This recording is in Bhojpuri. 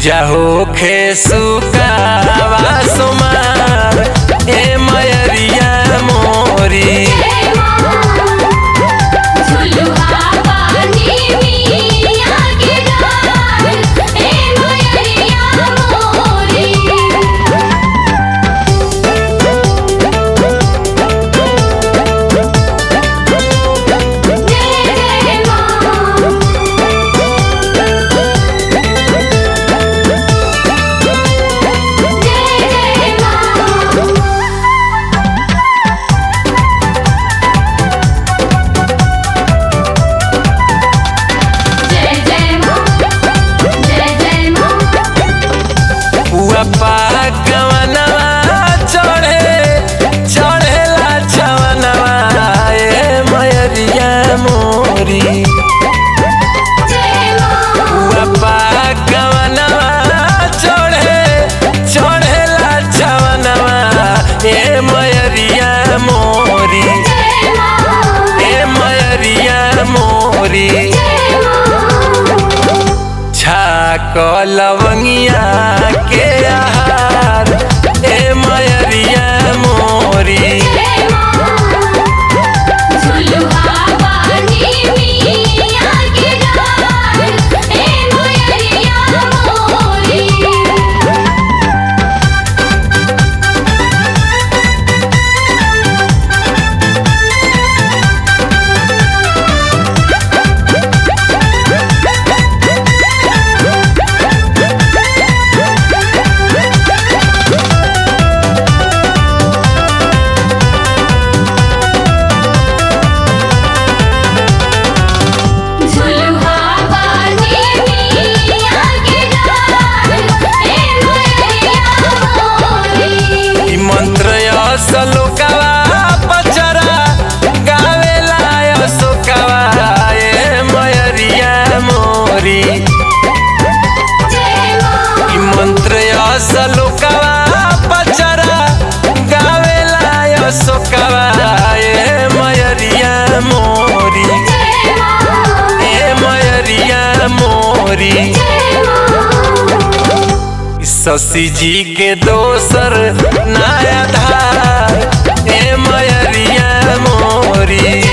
पूजा होखे सुकावा सोमार ए मयरिया मोरी झुलुहा पानी मिया के डार ए मयरिया मोरी जय जय मां जय जय मां जय जय मां जय जय मां पुआ पाकवनवा चढ़े चढ़ेला छवनवा ए मयरिया मोरी जय मां पुआ पाकवनवा चढ़े चढ़ेला छवनवा ए मयरिया मोरी जय मां ए मयरिया मोरी जय मां छाक लवंगिया के आहार ए मयरिया मोरी जय मां झुलुहा पानी मिया के डार ए मयरिया मोरी झुलुहा पानी मिया के डार ए मयरिया मोरी ई मंत्र असलोकवा पचरा गावेला असोकवा ए मयरिया मोरी जय मां ई मंत्र असलोकवा पचरा गावेला असोकवा ए मयरिया मोरी जय मां ए मयरिया मोरी जय मां शशि जी के दोसर नया धार ए मयरिया मोरी